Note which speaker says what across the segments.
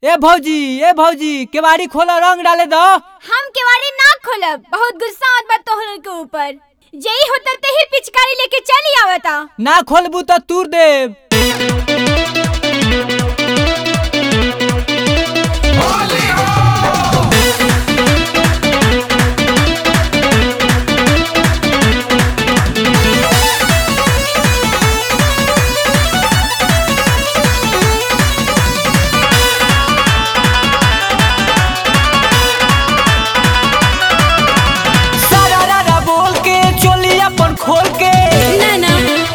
Speaker 1: ए भौजी ए भौजी केवाड़ी खोला रंग डाले दो
Speaker 2: हम केवाड़ी ना खोलब बहुत गुस्सा आवत बा तोहर के ऊपर जई होतर ते ही पिचकारी लेके चली आवता
Speaker 1: ना खोलबू तो तूर देव सारा बोल के चोली अपन खोल के
Speaker 2: ना ना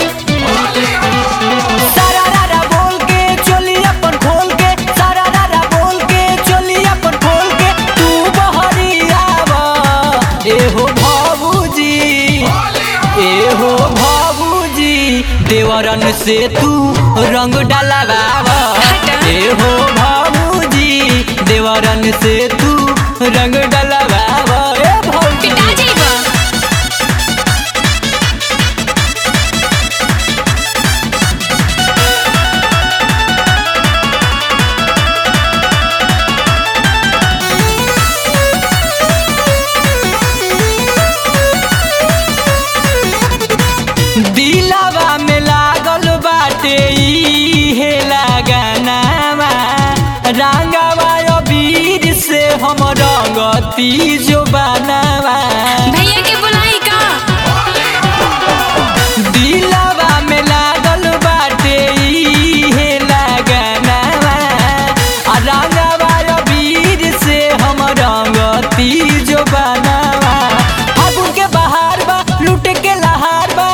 Speaker 1: सारा बोल के चोली अपन खोल के सारा बोल के चोली अपन खोल के तू बहरियावा ए हो भाबूजी ए हो भाबूजी देवरन से तू रंग डलवावा ए हो भाबूजी देवरन से तू रंग डलवावा ए भौजी
Speaker 2: पिटा जाइबा
Speaker 1: दिलावा में लागल बाटे ई हे लगानावा रंगावा अबीर से हम रंगती जो बनावा
Speaker 2: भैया के बुलाई का
Speaker 1: दिलावा में लागल बाटे ई हे लगानावा आ रंगावा अबीर से हम रंगती जो बनावा फागुन के बहार बा लूट के लहार बा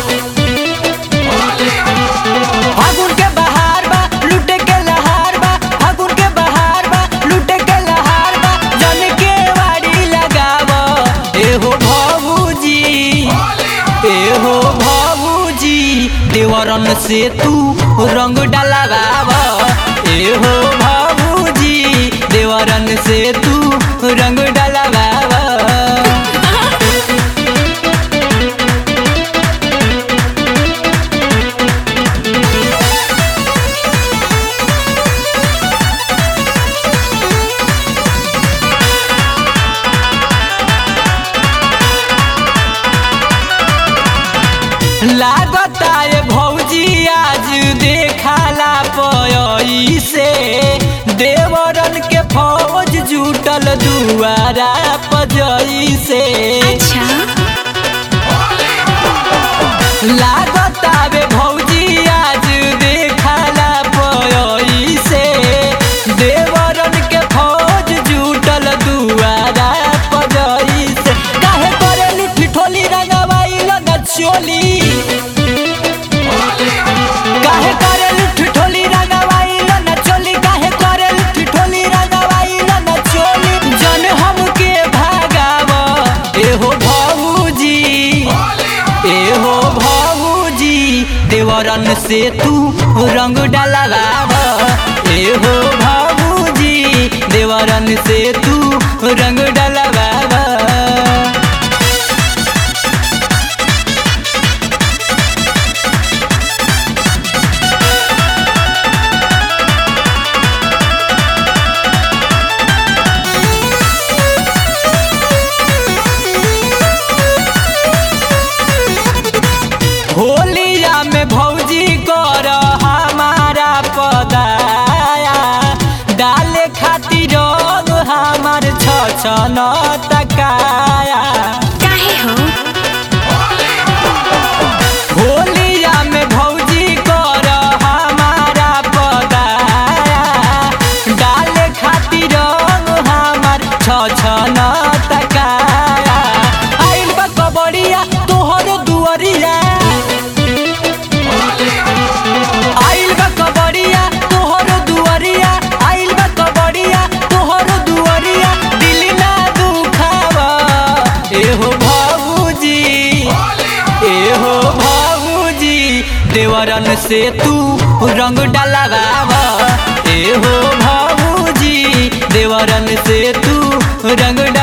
Speaker 1: फागुन के बहार बा लूटे के लहार बा फागुन के बहार बा लूटे के लहार बा जन के वाड़ी लगाव ए हो भाबूजी ए हो भाबूजी देवरन से तू रंग डलवाव ए हो भाबूजी देवरन से तू रंग डलवाव लागता ये भौजी आज देखाला पई से देवरन के फौज जुटल दुआरा पजई से
Speaker 2: अच्छा
Speaker 1: लागता बे भौजी आज देखाला पई से देवरन के फौज जुटल दुआरा पजई से काहे करे लुठी ठोली रंगवाई लगा चोली काहे करे लुठी ठोली रंगवाई लगा चोली काहे करे लुठी ठोली रंगवाई लगा चोली जन हमके भागाव ए हो भाऊजी ए हो भाऊजी देवरन से तू रंग डलवाव ए हो भाऊजी देवरन से तू रंग डलवाव होलिया में भौजी कर हमारा पदाया डाले खातिर रंग हमार छछन तकाया
Speaker 2: काहे हो
Speaker 1: होलिया में भौजी कर हमारा पदाया डाले खातिर रंग हमार छछन तकाया आइल बा कबड़िया तोहर दुअरिया आइल बा कबड़िया तोहर दुअरिया आइल बा कबड़िया तोहर दुअरिया दिल ना दुखावा ए हो भाबूजी ए हो भाबूजी देवरन से तू रंग डलवावा ए हो भाबूजी देवरन से तू रंग